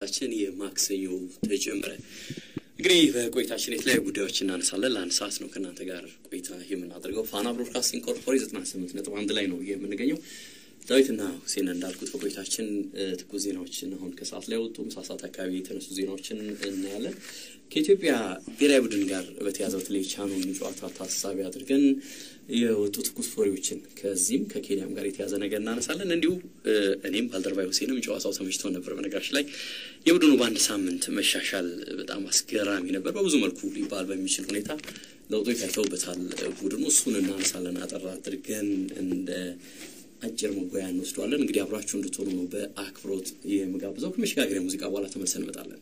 ችን የማክሰኞ ተጀመረ። እንግዲህ በቆይታችን የተለያዩ ጉዳዮች እናነሳለን። ለአንድ ሰዓት ነው ከእናንተ ጋር ቆይታ የምናደርገው። ፋና ብሮድካስቲንግ ኮርፖሬት ዘጠና ስምንት ነጥብ አንድ ላይ ነው የምንገኘው። ዳዊትና ሁሴን እንዳልኩት በቆይታችን ትኩስ ዜናዎችን አሁን ከሰዓት ላይ ወጡ ምሳ ሰዓት አካባቢ የተነሱ ዜናዎችን እናያለን። ከኢትዮጵያ ብሔራዊ ቡድን ጋር በተያዘ በተለይ ቻኑን ጨዋታ ታሳቢ አድርገን የወጡ ትኩስ ወሬዎችን ከዚህም ከኬንያም ጋር የተያዘ ነገር እናነሳለን። እንዲሁ እኔም ባልደረባይ ሁሴንም ጨዋታው ተመችቶ ነበር። በነገራችን ላይ የቡድኑ በአንድ ሳምንት መሻሻል በጣም አስገራሚ ነበር። በብዙ መልኩ ሊባል በሚችል ሁኔታ ለውጦች ታይተውበታል ቡድኑ። እሱን እናነሳለን አጠር አድርገን እንደ አጭር መጓያ እንወስደዋለን። እንግዲህ አብራችሁ እንድትሆኑ ነው በአክብሮት የምጋብዘው። ከመሸጋገሪያ ሙዚቃ በኋላ ተመልሰን እንመጣለን።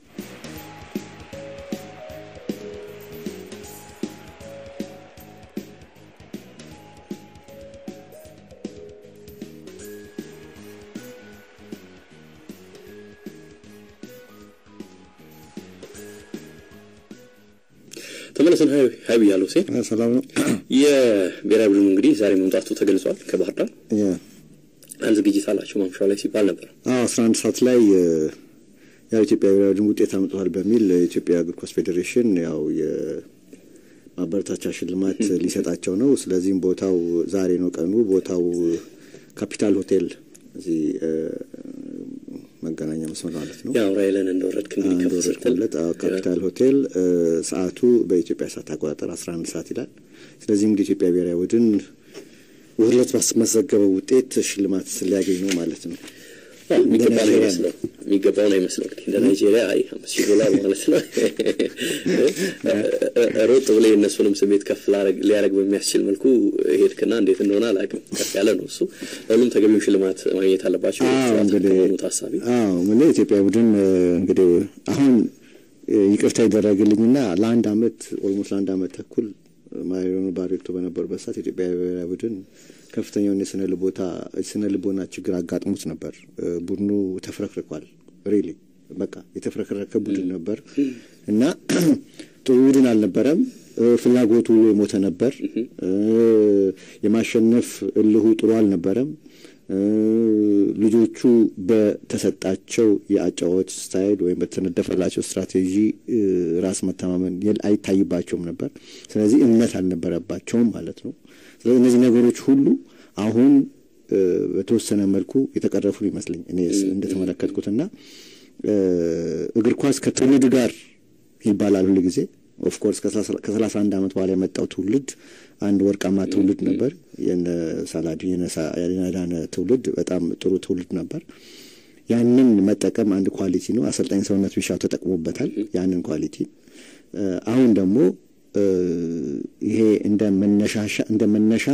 ተመለሰን ሀይ ብያለሁ። ሴ ሰላም ነው። የብሔራዊ ቡድኑ እንግዲህ ዛሬ መምጣቱ ተገልጿል። ከባህር ዳር አንድ ዝግጅት አላቸው ማምሻው ላይ ሲባል ነበር። አስራ አንድ ሰዓት ላይ ያው ኢትዮጵያ ብሔራዊ ቡድን ውጤት አምጥቷል በሚል የኢትዮጵያ እግር ኳስ ፌዴሬሽን ያው የማበረታቻ ሽልማት ሊሰጣቸው ነው። ስለዚህም ቦታው ዛሬ ነው ቀኑ። ቦታው ካፒታል ሆቴል እዚህ መገናኛ መስመር ማለት ነው። ያው ራይለን እንደወረድክ እንግዲህ ከፍ ስትል ካፒታል ሆቴል ሰዓቱ በኢትዮጵያ ሰዓት አቆጣጠር አስራ አንድ ሰዓት ይላል። ስለዚህ እንግዲህ ኢትዮጵያ ብሔራዊ ቡድን ውህለት ባስመዘገበው ውጤት ሽልማት ሊያገኝ ነው ማለት ነው። የሚገባ ነው ይመስለው የሚገባው ነው ይመስለው እንግዲህ እንደ ናይጄሪያ አይ አምስት ሺህ ዶላር ማለት ነው። ሮጥ ብለህ የእነሱንም ስሜት ከፍ ሊያደርግ በሚያስችል መልኩ ሄድክና እንዴት እንደሆነ አላውቅም። ከፍ ያለ ነው እሱ። ለሁሉም ተገቢው ሽልማት ማግኘት አለባቸው ከሆኑ ታሳቢ ምን ኢትዮጵያ ቡድን እንግዲህ አሁን ይቅርታ ይደረግልኝና ለአንድ አመት ኦልሞስት ለአንድ አመት ተኩል ማሪዮን ባሬቶ በነበሩበት ሰዓት የኢትዮጵያ ብሔራዊ ቡድን ከፍተኛውን የስነ ልቦታ የስነ ልቦና ችግር አጋጥሞት ነበር። ቡድኑ ተፍረክርኳል። ሪሊ በቃ የተፍረከረከ ቡድን ነበር እና ጥሩ ቡድን አልነበረም። ፍላጎቱ የሞተ ነበር። የማሸነፍ እልሁ ጥሩ አልነበረም። ልጆቹ በተሰጣቸው የአጫወት ስታይል ወይም በተነደፈላቸው ስትራቴጂ ራስ መተማመን አይታይባቸውም ነበር። ስለዚህ እምነት አልነበረባቸውም ማለት ነው። ስለዚህ እነዚህ ነገሮች ሁሉ አሁን በተወሰነ መልኩ የተቀረፉ ይመስለኝ እኔ እንደተመለከትኩትና እግር ኳስ ከትውልድ ጋር ይባላል ሁሉ ጊዜ ኦፍኮርስ ከሰላሳ አንድ ዓመት በኋላ የመጣው ትውልድ አንድ ወርቃማ ትውልድ ነበር። የነ ሳላዲ የናዳነ ትውልድ በጣም ጥሩ ትውልድ ነበር። ያንን መጠቀም አንድ ኳሊቲ ነው። አሰልጣኝ ሰውነት ቢሻው ተጠቅሞበታል ያንን ኳሊቲ። አሁን ደግሞ ይሄ እንደ መነሻሻ እንደ መነሻ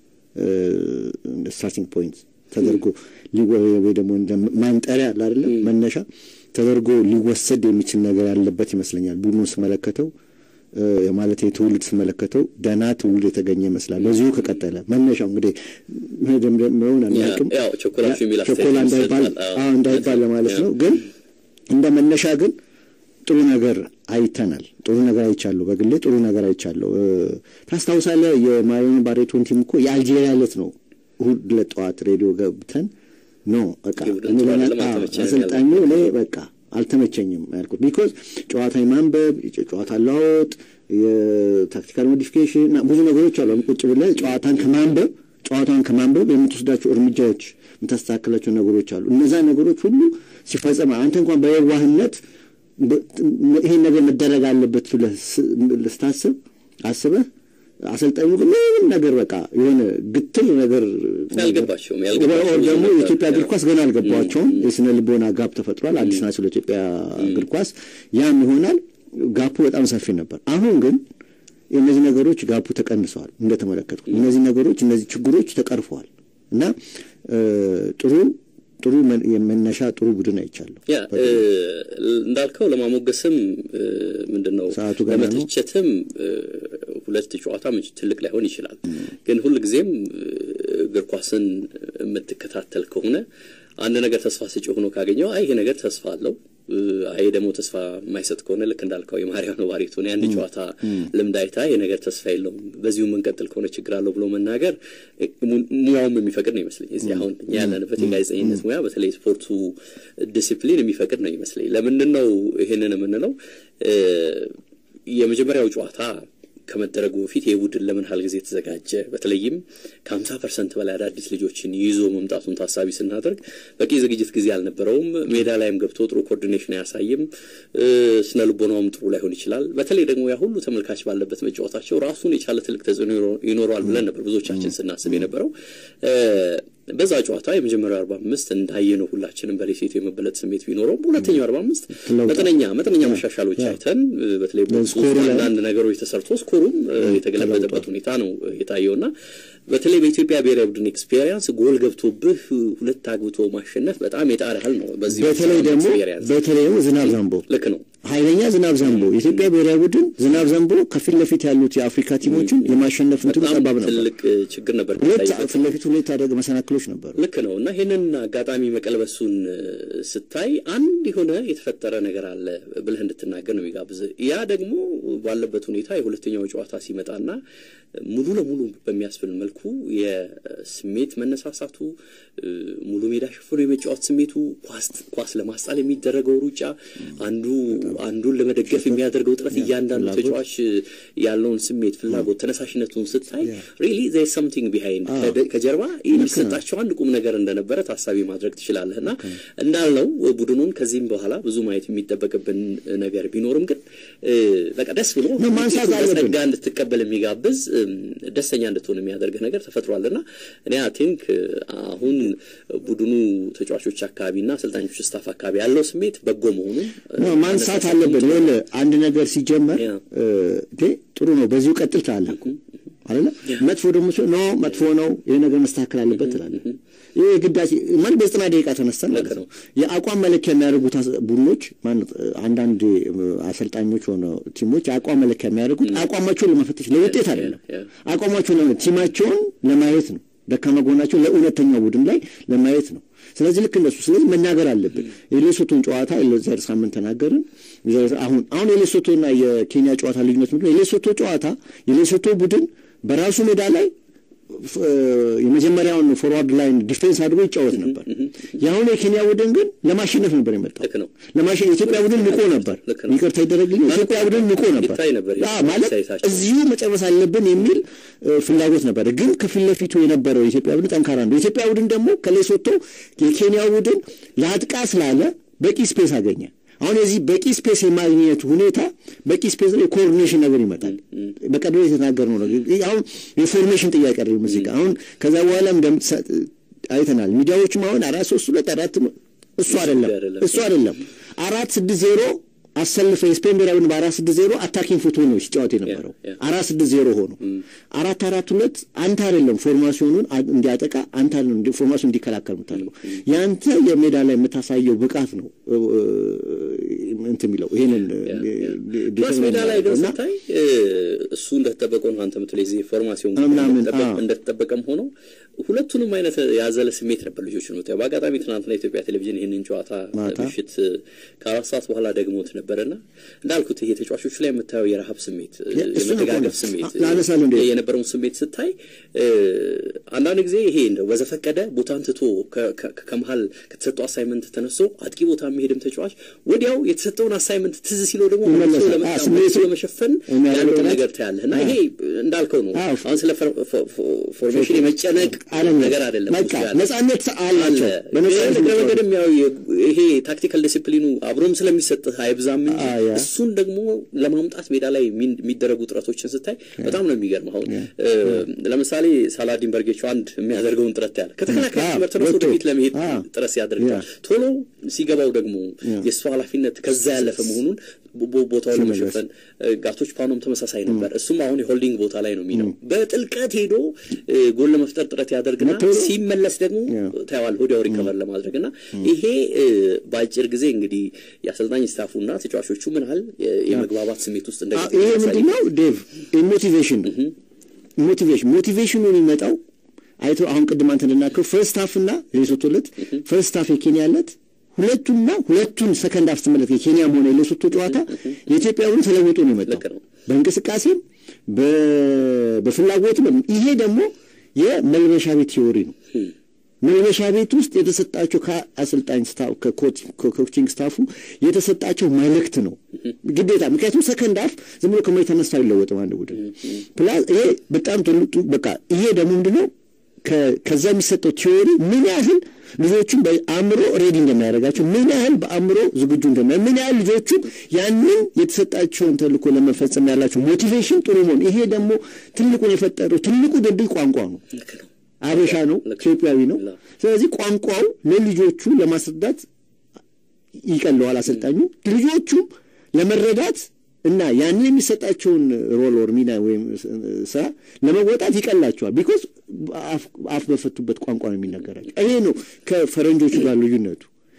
ስታርቲንግ ፖይንት ተደርጎ ወይ ደግሞ እንደ ማንጠሪያ አይደለም መነሻ ተደርጎ ሊወሰድ የሚችል ነገር ያለበት ይመስለኛል። ቡድኑን ስመለከተው ማለት ትውልድ ስመለከተው ደህና ትውልድ የተገኘ ይመስላል። በዚሁ ከቀጠለ መነሻው እንግዲህ መደምደሚያውን አናውቅም፣ ቸኮላ እንዳይባል ለማለት ነው። ግን እንደ መነሻ ግን ጥሩ ነገር አይተናል። ጥሩ ነገር አይቻለሁ። በግሌ ጥሩ ነገር አይቻለሁ። ታስታውሳለህ? የማሪዮን ባሬቶን ቲም እኮ የአልጄሪያ ዕለት ነው እሑድ ዕለት ጠዋት ሬዲዮ ገብተን ኖ በቃ አሰልጣኙ እኔ በቃ አልተመቸኝም ያልኩት ቢኮዝ ጨዋታ የማንበብ ጨዋታ ለዋወጥ የታክቲካል ሞዲፊኬሽን ብዙ ነገሮች አሉ። ቁጭ ብለህ ጨዋታን ከማንበብ ጨዋታን ከማንበብ የምትወስዳቸው እርምጃዎች የምታስተካክላቸው ነገሮች አሉ። እነዛ ነገሮች ሁሉ ሲፈጸም አንተ እንኳን በየዋህነት ይሄን ነገር መደረግ አለበት ብለህ ስታስብ አስበህ አሰልጣኙ ግን ምንም ነገር በቃ የሆነ ግትል ነገር ያልገባቸውም ደግሞ የኢትዮጵያ እግር ኳስ ገና አልገባቸውም። የስነ ልቦና ጋፕ ተፈጥሯል። አዲስ ናቸው ለኢትዮጵያ እግር ኳስ። ያም ይሆናል ጋፑ በጣም ሰፊ ነበር። አሁን ግን እነዚህ ነገሮች ጋፑ ተቀንሰዋል። እንደተመለከትኩ እነዚህ ነገሮች እነዚህ ችግሮች ተቀርፈዋል እና ጥሩ ጥሩ የመነሻ ጥሩ ቡድን አይቻለሁ። ያ እንዳልከው ለማሞገስም ምንድን ነው ሰዓቱ ገና ነው። ለመተቸትም ሁለት ጨዋታ ትልቅ ላይሆን ይችላል። ግን ሁልጊዜም እግር ኳስን የምትከታተል ከሆነ አንድ ነገር ተስፋ ስጪ ሆኖ ካገኘው አይ ይሄ ነገር ተስፋ አለው ይሄ ደግሞ ተስፋ የማይሰጥ ከሆነ ልክ እንዳልከው የማርያም ነው ባሪቱን የአንድ ጨዋታ ልምድ አይታ የነገር ተስፋ የለውም በዚሁ የምንቀጥል ከሆነ ችግር አለው ብሎ መናገር ሙያውም የሚፈቅድ ነው ይመስለኝ። እዚህ አሁን እኛ ያለንበት የጋዜጠኝነት ሙያ በተለይ ስፖርቱ ዲሲፕሊን የሚፈቅድ ነው ይመስለኝ። ለምንድን ነው ይህንን የምንለው? የመጀመሪያው ጨዋታ ከመደረጉ በፊት ይህ ቡድን ለምን ያህል ጊዜ ተዘጋጀ? በተለይም ከሀምሳ ፐርሰንት በላይ አዳዲስ ልጆችን ይዞ መምጣቱን ታሳቢ ስናደርግ በቂ ዝግጅት ጊዜ አልነበረውም። ሜዳ ላይም ገብቶ ጥሩ ኮኦርዲኔሽን አያሳይም። ስነ ልቦናውም ጥሩ ላይሆን ይችላል። በተለይ ደግሞ ያ ሁሉ ተመልካች ባለበት መጫወታቸው ራሱን የቻለ ትልቅ ተጽዕኖ ይኖረዋል ብለን ነበር ብዙዎቻችን ስናስብ የነበረው። በዛ ጨዋታ የመጀመሪያው አርባ አምስት እንዳየነው ሁላችንም በሌሴቱ የመበለጥ ስሜት ቢኖረውም በሁለተኛው አርባ አምስት መጠነኛ መጠነኛ መሻሻሎች አይተን በተለይ በውስጥ አንዳንድ ነገሮች ተሰርቶ ስኮሩም የተገለበጠበት ሁኔታ ነው የታየውና በተለይ በኢትዮጵያ ብሔራዊ ቡድን ኤክስፔሪንስ ጎል ገብቶብህ ሁለት አግብቶ ማሸነፍ በጣም የጣር ያህል ነው። በዚህ በተለይ ደግሞ በተለይ ደግሞ ዝናብ ዘንቦ ልክ ነው ኃይለኛ ዝናብ ዘንቦ የኢትዮጵያ ብሔራዊ ቡድን ዝናብ ዘንቦ ከፊት ለፊት ያሉት የአፍሪካ ቲሞችን የማሸነፍ እንትኑ ጠባብ ነበር። ትልቅ ችግር ነበር። ሁለት ፊት ለፊት ሁለት አደግ መሰናክሎች ነበሩ። ልክ ነው እና ይህንን አጋጣሚ መቀልበሱን ስታይ አንድ የሆነ የተፈጠረ ነገር አለ ብለህ እንድትናገር ነው የሚጋብዝ። ያ ደግሞ ባለበት ሁኔታ የሁለተኛው ጨዋታ ሲመጣና ሙሉ ለሙሉ በሚያስብል መልኩ የስሜት መነሳሳቱ ሙሉ ሜዳ ሽፍኖ የመጫወት ስሜቱ ኳስ ለማስጣል የሚደረገው ሩጫ አንዱ አንዱን ለመደገፍ የሚያደርገው ጥረት እያንዳንዱ ተጫዋች ያለውን ስሜት፣ ፍላጎት፣ ተነሳሽነቱን ስታይ ሪሊ ዘር ሰምቲንግ ቢሃይንድ ከጀርባ የሚሰጣቸው አንድ ቁም ነገር እንደነበረ ታሳቢ ማድረግ ትችላለህ እና እንዳልነው ቡድኑን ከዚህም በኋላ ብዙ ማየት የሚጠበቅብን ነገር ቢኖርም ግን በቃ ደስ ብሎ ጸጋ እንድትቀበል የሚጋብዝ ደስተኛ እንድትሆን የሚያደርግህ ነገር ተፈጥሯልና እኔ አይ ቲንክ አሁን ቡድኑ ተጫዋቾች አካባቢና አሰልጣኞች ስታፍ አካባቢ ያለው ስሜት በጎ መሆኑን ማንሳት አለብን። ሆነ አንድ ነገር ሲጀመር ጥሩ ነው፣ በዚሁ ቀጥል ትላለህ አይደለ? መጥፎ ደግሞ ኖ መጥፎ ነው፣ ይሄ ነገር መስተካከል አለበት ትላለህ። ይሄ ግዳሴ ማለት በዘጠና ደቂቃ ተነስተን ማለት ነው። የአቋም መለኪያ የሚያደርጉት ቡድኖች ማለት አንዳንድ አሰልጣኞች ሆነ ቲሞች የአቋም መለኪያ የሚያደርጉት አቋማቸውን ለመፈተሽ ለውጤት አይደለም፣ አቋማቸውን ለማየት ቲማቸውን ለማየት ነው። ደካማ ጎናቸው ለእውነተኛው ቡድን ላይ ለማየት ነው። ስለዚህ ልክ እንደሱ ስለዚህ መናገር አለብን። የሌሶቶን ጨዋታ የዛሬ ሳምንት ተናገርን። አሁን አሁን የሌሶቶና የኬንያ ጨዋታ ልዩነት ምንድን ነው? የሌሶቶ ጨዋታ የሌሶቶ ቡድን በራሱ ሜዳ ላይ የመጀመሪያውን ፎርዋርድ ላይን ዲፌንስ አድርጎ ይጫወት ነበር። የአሁኑ የኬንያ ቡድን ግን ለማሸነፍ ነበር የመጣው። ለማሸነፍ የኢትዮጵያ ቡድን ንቆ ነበር። ይቅርታ ይደረግልኝ፣ የኢትዮጵያ ቡድን ንቆ ነበር ማለት እዚሁ መጨረስ አለብን የሚል ፍላጎት ነበር። ግን ከፊት ለፊቱ የነበረው የኢትዮጵያ ቡድን ጠንካራ ነው። የኢትዮጵያ ቡድን ደግሞ ከሌሶቶ የኬንያ ቡድን ለአጥቃ ስላለ በቂ ስፔስ አገኘ። አሁን የዚህ በቂ ስፔስ የማግኘቱ ሁኔታ በቂ ስፔስ ላይ የኮኦርዲኔሽን ነገር ይመጣል። በቀደም የተናገርነው ነገር አሁን የፎርሜሽን ጥያቄ አይደለም ሙዚቃ አሁን ከዛ በኋላም አይተናል። ሚዲያዎችም አሁን አራት ሶስት ሁለት አራት እሱ አይደለም እሱ አይደለም አራት ስድስት ዜሮ አሰልፈ የስፔን ብሔራዊ ቡድን በአራት ስድስት ዜሮ አታኪንግ ፉትቦል ነው ሲጫወት የነበረው አራት ስድስት ዜሮ ሆኖ አራት አራት ሁለት አንተ አይደለም ፎርማሲዮኑን እንዲያጠቃ አንተ አይደለም ፎርማሲዮን እንዲከላከል የምታደርገው ያንተ የሜዳ ላይ የምታሳየው ብቃት ነው እንትን የሚለው ይሄንን ፕላስ ሜዳ ላይ ግን ስታይ እሱ እንደተጠበቀው ነው። አንተ ምትለኝ ዚህ ፎርማሲዮን እንደተጠበቀም ሆኖ ሁለቱንም አይነት ያዘለ ስሜት ነበር ልጆች ነው። በአጋጣሚ ትናንትና ኢትዮጵያ ቴሌቪዥን ይህንን ጨዋታ ምሽት ከአራት ሰዓት በኋላ ደግሞት ነበረና እንዳልኩት ይሄ ተጫዋቾቹ ላይ የምታየው የረሀብ ስሜት፣ የመደጋገፍ ስሜት የነበረውን ስሜት ስታይ አንዳንድ ጊዜ ይሄ እንደው በዘፈቀደ ቦታን ትቶ ከመሀል ከተሰጠው አሳይመንት ተነስቶ አጥቂ ቦታ የሚሄድም ተጫዋች ወዲያው የተሰጠውን አሳይመንት ትዝ ሲለው ደግሞ መልሶ ለመሸፈን ያለው ነገር ታያለህ እና ይሄ እንዳልከው ነው። አሁን ስለ ፎርሜሽን የመጨነቅ ነገር አይደለም። ነጻነት አላቸው። በመንገድም ያው ይሄ ታክቲካል ዲሲፕሊኑ አብሮም ስለሚሰጥህ አይብዛም እንጂ እሱን ደግሞ ለማምጣት ሜዳ ላይ የሚደረጉ ጥረቶችን ስታይ በጣም ነው የሚገርም። አሁን ለምሳሌ ሳላዲን በርጌቾ አንድ የሚያደርገውን ጥረት ያለ ከተከላካይ መስመር ተነስቶ ወደፊት ለመሄድ ጥረት ሲያደርጋል ቶሎ ሲገባው ደግሞ የእሱ ኃላፊነት ከዛ ያለፈ መሆኑን ቦታውን ለመሸፈን ጋቶች ፓኖም ተመሳሳይ ነበር። እሱም አሁን የሆልዲንግ ቦታ ላይ ነው የሚለው በጥልቀት ሄዶ ጎል ለመፍጠር ጥረት ያደርግና ሲመለስ ደግሞ ታየዋል ወዲያው ሪከቨር ለማድረግ እና ይሄ በአጭር ጊዜ እንግዲህ የአሰልጣኝ ስታፉና ተጫዋቾቹ ምን ያህል የመግባባት ስሜት ውስጥ እንደ ይሄ ምንድነው ዴቭ ሞቲቬሽን ሞቲቬሽን ሞቲቬሽኑ የሚመጣው አይቶ አሁን ቅድም አንተ እንደናከው ፈርስት ሀፍ እና ሌሶቶ ዕለት ፈርስት ሀፍ የኬንያ ዕለት ሁለቱና ሁለቱን ሰከንድ ሀፍ ስትመለከት የኬንያም ሆነ የሌሶቶ ጨዋታ የኢትዮጵያ ቡድን ተለውጦ ነው የመጣው ልክ ነው። በእንቅስቃሴም በ- በፍላጎትም ይሄ ደግሞ የመልበሻ ቤት ቲዎሪ ነው። መልበሻ ቤት ውስጥ የተሰጣቸው ከአሰልጣኝ ስታፍ ከኮችንግ ስታፉ የተሰጣቸው መልእክት ነው ግዴታ። ምክንያቱም ሰከንድ ሀፍ ዝም ብሎ ከመሬት ተነስቶ አይለወጥም አንድ ቡድን ፕላስ ይሄ በጣም ትልቁ በቃ ይሄ ደግሞ ምንድነው ከ- ከዛ የሚሰጠው ቲዎሪ ምን ያህል ልጆቹን በአእምሮ ሬዲ እንደሚያደርጋቸው ምን ያህል በአእምሮ ዝግጁ እንደሚያ ምን ያህል ልጆቹ ያንን የተሰጣቸውን ተልእኮ ለመፈጸም ያላቸው ሞቲቬሽን ጥሩ መሆን ይሄ ደግሞ ትልቁን የፈጠረው ትልቁ ድልድይ ቋንቋ ነው። ልክ ነው። አበሻ ነው፣ ልክ ነው። ኢትዮጵያዊ ነው። ላ- ስለዚህ ቋንቋው ለልጆቹ ለማስረዳት ይቀለዋል አሰልጣኙ። ልጆቹም ለመረዳት እና ያንን የሚሰጣቸውን ሮል ኦር ሚና ወይም ስራ ለመወጣት ይቀላቸዋል። ቢኮዝ አፍ በፈቱበት ቋንቋ ነው የሚነገራቸው። ይሄ ነው ከፈረንጆቹ ጋር ልዩነቱ።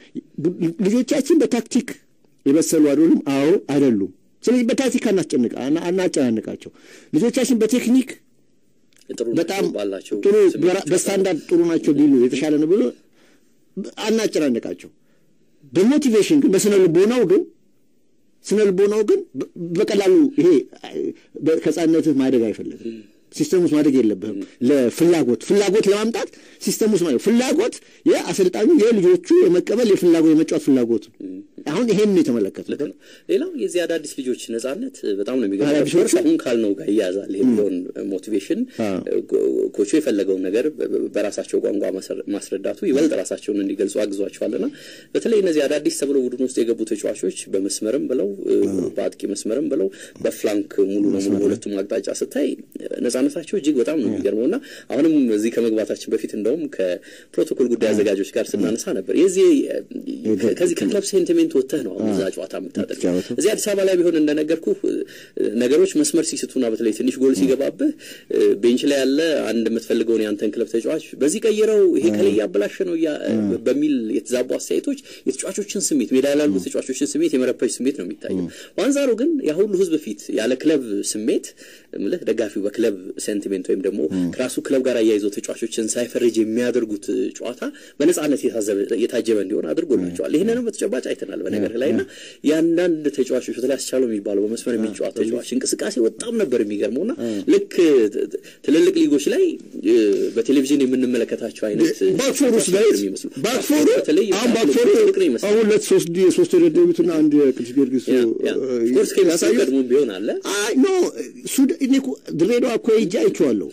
ልጆቻችን በታክቲክ የበሰሉ አይደሉም? አዎ አይደሉም። ስለዚህ በታክቲክ አናስጨንቃ አናጨናንቃቸው። ልጆቻችን በቴክኒክ ጥሩ በጣም ባላቸው ጥሩ ስሜት በራ- በስታንዳርድ ጥሩ ናቸው ቢሉ የተሻለ ነው ብሎ አናጨናንቃቸው። በሞቲቬሽን ግን በስነ ልቦናው ግን ስነ ልቦናው ግን በ- በቀላሉ ይሄ በ- ከሕፃንነትህ ማደግ አይፈልግም። ሲስተም ውስጥ ማደግ የለብህም። ለፍላጎት ፍላጎት ለማምጣት ሲስተም ውስጥ ማደግ ፍላጎት የአሰልጣኙ የልጆቹ የመቀበል የፍላጎት የመጫወት ፍላጎት ነው። አሁን ይሄን ነው የተመለከቱት። ልክ ነው። ሌላው የዚህ አዳዲስ ልጆች ነጻነት በጣም ነው የሚገርመው። አዳዲሶቹ? ኦፍኮርስ አሁን ካልነው ጋር ይያዛል የሚለውን ሞቲቬሽን አዎ። ኮቹ የፈለገውን ነገር በ- በ- በራሳቸው ቋንቋ ማስረ- ማስረዳቱ ይበልጥ ራሳቸውን እንዲገልጹ አግዟቸዋልና በተለይ እነዚህ አዳዲስ ተብለው ቡድን ውስጥ የገቡ ተጫዋቾች በመስመርም ብለው በአጥቂ መስመርም ብለው በፍላንክ ሙሉ ለሙሉ በሁለቱም አቅጣጫ ስታይ ነጻነታቸው እጅግ በጣም ነው የሚገርመው እና አሁንም እዚህ ከመግባታችን በፊት እንደውም ከፕሮቶኮል ጉዳይ አዘጋጆች ጋር ስናነሳ ነበር የዚህ ከዚህ ከክለብ ሴንቲሜንት ወጥተህ ነው አሁን እዛ ጨዋታ የምታደርገው የምትጫወተው። እዚህ አዲስ አበባ ላይ ቢሆን እንደነገርኩ ነገሮች መስመር ሲስቱና በተለይ ትንሽ ጎል ሲገባብህ ቤንች ላይ ያለ አንድ የምትፈልገውን የአንተን ክለብ ተጫዋች በዚህ ቀይረው ይሄ ከላይ እያበላሸ ነው እያ- በሚል የተዛቡ አስተያየቶች የተጫዋቾችን ስሜት ሜዳ ላይ ያሉ ተጫዋቾችን ስሜት የመረበሽ ስሜት ነው የሚታየው። በአንጻሩ ግን ያ ሁሉ ሕዝብ ፊት ያለ ክለብ ስሜት እምልህ ደጋፊው በክለብ ሴንቲሜንት ወይም ደግሞ ከራሱ ክለብ ጋር አያይዘው ተጫዋቾችን ሳይፈርጅ የሚያደርጉት ጨዋታ በነጻነት የታዘበ- የታጀበ እንዲሆን አድርጎላቸዋል። ይህንንም በተጨባጭ አይተናል በነገር ላይ እና የአንዳንድ ተጫዋቾች በተለይ አስቻለው የሚባለው በመስመር የሚጫወት ተጫዋች እንቅስቃሴ በጣም ነበር የሚገርመው እና ልክ ት- ት- ትልልቅ ሊጎች ላይ እ፣ በቴሌቪዥን የምንመለከታቸው አይነት ባክፎር ውስጥ ላይ ተጫዋቾች የሚመስሉ ባክፎሩ በተለይ አሁን ባክፎሩ ፍቅር ይመስላል አሁን ሁለት ሶስት የሶስት የደደቡትና አንድ የቅዱስ ጊዮርጊስ ኮርስ ኬሚስትሪ ያሳዩት ቀድሞ ቢሆን አለ አይ ኖ ሱዳ- እኔ እኮ ድሬዳዋ እኮ ሄጄ አይቼዋለሁ።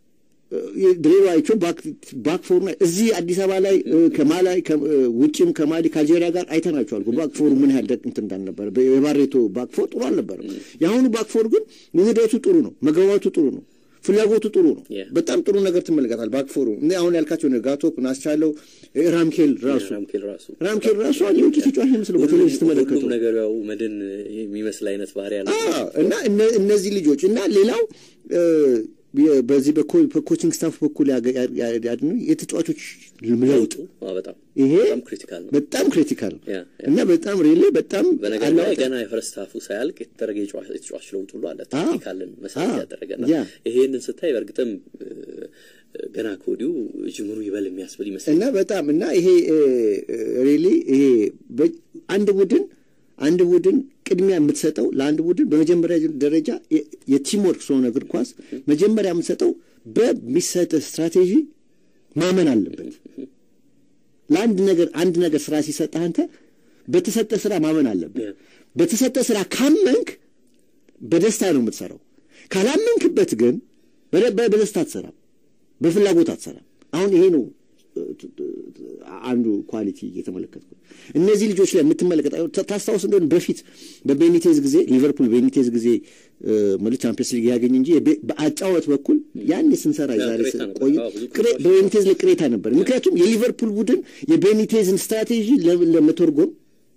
ድሬዳዋ አይቼው ባክ ፎሩ ላይ እዚህ አዲስ አበባ ላይ እ፣ ከማላይ ከ- እ፣ ውጭም ከማሊ ከአልጄሪያ ጋር አይተናቸዋል። ባክ ፎሩ ምን ያህል ደቅ እንትን እንዳልነበረ በ- የባሬቶ ባክ ፎር ጥሩ አልነበረም። የአሁኑ ባክ ፎር ግን ውህደቱ ጥሩ ነው፣ መግባባቱ ጥሩ ነው፣ ፍላጎቱ ጥሩ ነው። Yeah. በጣም ጥሩ ነገር ትመለከታል። ባክ ፎሩ እኔ አሁን ያልካቸው ነው ጋቶፕ ናስቻለው እ፣ ራምኬል ራሱ ራምኬል ራሱ ራምኬል ራሱ አንድ የውጭ ተጫዋች ነው የሚመስለው በቴሌቪዥን ስትመለከተው ሁሉም ነገር ያው መድን የሚመስል አይነት ባህሪ ያለ አዎ እና እነ- እነዚህ ልጆች እና ሌላው እ፣ የ- በዚህ በኮ- በኮችንግ ስታፍ በኩል ያገ- ያ- ያ- ያድኑ የተጫዋቾች ለውጥ አዎ፣ በጣም ይሄ በጣም ክሪቲካል ነው። በጣም ክሪቲካል ነው ያ፣ ያ። እና በጣም ሪሌ በጣም በነገር ላይ አለዋወጥ- ገና የፈረስት ሀፉ ሳያልቅ የተደረገ የጨዋ- የተጫዋች ለውጥ ሁሉ አለ። አዎ። ታክቲካልን መሰረት አዎ። ያደረገና ያ። ይሄንን ስታይ በእርግጥም እ፣ ገና ከወዲሁ ጅምሩ ይበል የሚያስብል ይመስላል። እና በጣም እና ይሄ ሪሊ ይሄ በ- አንድ ቡድን አንድ ቡድን ቅድሚያ የምትሰጠው ለአንድ ቡድን በመጀመሪያ ደረጃ የ- የቲም ወርክ ስለሆነ እግር ኳስ መጀመሪያ የምትሰጠው በሚሰጥ ስትራቴጂ ማመን አለበት። ለአንድ ነገር አንድ ነገር ስራ ሲሰጥህ አንተ በተሰጠ ስራ ማመን አለብህ። Yeah. በተሰጠ ስራ ካመንክ በደስታ ነው የምትሰራው። ካላመንክበት ግን በደ- በ- በደስታ አትሰራም፣ በፍላጎት አትሰራም። አሁን ይሄ ነው እ፣ ት- ት- አንዱ ኳሊቲ እየተመለከትኩ እነዚህ ልጆች ላይ የምትመለከት ታ- ታስታውስ እንደሆነ በፊት በቤኒቴዝ ጊዜ ሊቨርፑል ቤኒቴዝ ጊዜ መሉ ቻምፒየንስ ሊግ ያገኝ እንጂ የቤ- በአጫወት በኩል ያኔ ስንሰራ ያ፣ ዛሬ ቅሬታ ነበር። ቆይ አዎ፣ ብዙ ቅሬ- ቅሬታዎች በቤኒቴዝ ላይ ቅሬታ ነበር። ምክንያቱም የሊቨርፑል ቡድን የቤኒቴዝን ስትራቴጂ ለ- ለመተርጎም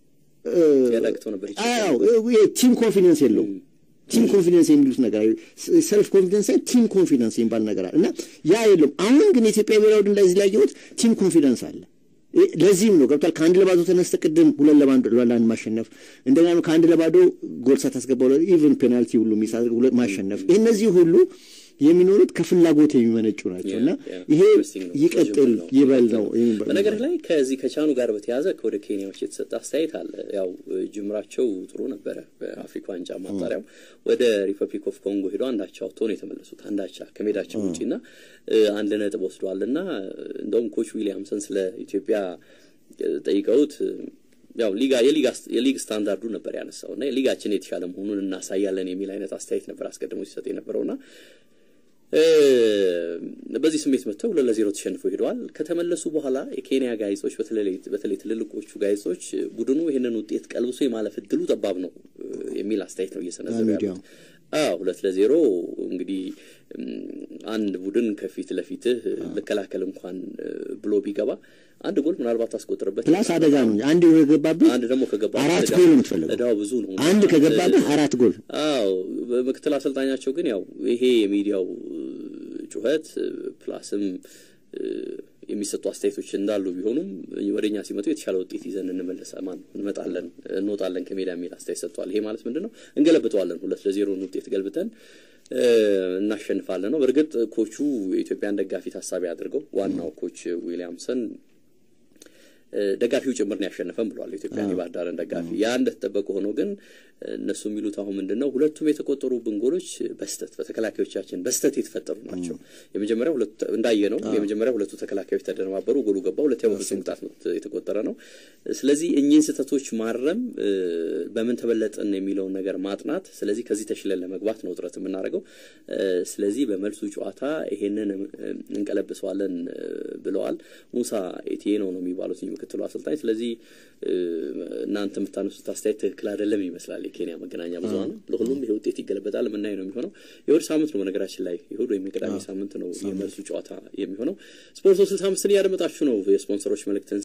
ያዳግተው ነበር ይችላል። አዎ ቲም ኮንፊደንስ የለውም። ቲም ኮንፊደንስ የሚሉት ነገር አለ። ሰልፍ ኮንፊደንስ ሳይሆን ቲም ኮንፊደንስ የሚባል ነገር አለ እና ያ የለውም። አሁን ግን የኢትዮጵያ ብሔራዊ ቡድን ላይ እዚህ ላይ ያየሁት ቲም ኮንፊደንስ አለ። ይ- ለዚህም ነው ገብቷል። ከአንድ ለባዶ ተነስተ ቅድም ሁለት ለባዶ ለአንድ ማሸነፍ እንደገና ደግሞ ከአንድ ለባዶ ጎል ሳታስገባ ኢቨን ፔናልቲ ሁሉ ሚስ አድርገህ ሁለት ማሸነፍ ይህ እነዚህ ሁሉ የሚኖሩት ከፍላጎት የሚመነጩ ናቸው እና ይሄ ይቀጥል ይበል ነው። በነገር ላይ ከዚህ ከቻኑ ጋር በተያያዘ ከወደ ኬንያዎች የተሰጠ አስተያየት አለ። ያው ጅምራቸው ጥሩ ነበረ። በአፍሪካ ዋንጫ ማጣሪያው ወደ ሪፐብሊክ ኦፍ ኮንጎ ሄዶ አንዳቻ ወጥቶ ነው የተመለሱት። አንዳቻ ከሜዳቸው ውጪ እና አንድ ነጥብ ወስደዋል እና እንደውም ኮች ዊሊያምሰን ስለ ኢትዮጵያ ጠይቀውት ያው ሊጋ የሊግ ስታንዳርዱ ነበር ያነሳው እና ሊጋችን የተሻለ መሆኑን እናሳያለን የሚል አይነት አስተያየት ነበር አስቀድሞ ሲሰጥ የነበረውና በዚህ ስሜት መጥተው ሁለት ለዜሮ ተሸንፈው ሄደዋል። ከተመለሱ በኋላ የኬንያ ጋዜጦች በተለይ ትልልቆቹ ጋዜጦች ቡድኑ ይህንን ውጤት ቀልብሶ የማለፍ እድሉ ጠባብ ነው የሚል አስተያየት ነው እየሰነዘሩ ያሉት። አዎ ሁለት ለዜሮ እንግዲህ አንድ ቡድን ከፊት ለፊትህ ልከላከል እንኳን ብሎ ቢገባ አንድ ጎል ምናልባት ታስቆጥርበት ፕላስ አደጋ ነው። አንድ ከገባብህ አንድ ደግሞ ከገባ አራት ጎል ነው የምትፈልገው። እዳው ብዙ ነው። አንድ ከገባብህ አራት ጎል። አዎ ምክትል አሰልጣኛቸው ግን ያው ይሄ የሚዲያው ጩኸት ፕላስም የሚሰጡ አስተያየቶች እንዳሉ ቢሆኑም ወደ እኛ ሲመጡ የተሻለ ውጤት ይዘን እንመለሳ ማን እንመጣለን እንወጣለን ከሜዳ የሚል አስተያየት ሰጥተዋል። ይሄ ማለት ምንድን ነው? እንገለብጠዋለን፣ ሁለት ለዜሮን ውጤት ገልብጠን እናሸንፋለን ነው። በእርግጥ ኮቹ የኢትዮጵያን ደጋፊ ታሳቢ አድርገው ዋናው ኮች ዊሊያምሰን ደጋፊው ጭምር ነው ያሸነፈን ብሏል። ኢትዮጵያን የባህር ዳርን ደጋፊ ያ እንደተጠበቀ ሆኖ ግን እነሱ የሚሉት አሁን ምንድን ነው ሁለቱም የተቆጠሩብን ጎሎች በስተት በተከላካዮቻችን በስተት የተፈጠሩ ናቸው። የመጀመሪያ ሁለቱ እንዳየ ነው የመጀመሪያ ሁለቱ ተከላካዮች ተደነባበሩ፣ ጎሉ ገባ። ሁለተኛው በፍጹም ቅጣት ምት የተቆጠረ ነው። ስለዚህ እኚህን ስህተቶች ማረም በምን ተበለጥን የሚለውን ነገር ማጥናት፣ ስለዚህ ከዚህ ተሽለን ለመግባት ነው ጥረት የምናደርገው። ስለዚህ በመልሱ ጨዋታ ይሄንን እንቀለብሰዋለን ብለዋል። ሙሳ ኤቲዬኖ ነው የሚባሉት ምክትሉ አሰልጣኝ። ስለዚህ እናንተ የምታነሱት አስተያየት ትክክል አይደለም ይመስላል። የኬንያ መገናኛ ብዙኃን ለሁሉም ይሄ ውጤት ይገለበጣል የምናይ ነው የሚሆነው። የእሑድ ሳምንት ነው በነገራችን ላይ የእሑድ ወይም የቅዳሜ ሳምንት ነው የመልሱ ጨዋታ የሚሆነው። ስፖርት ሶስት ስልሳ አምስትን እያደመጣችሁ ነው። የስፖንሰሮች መልእክትን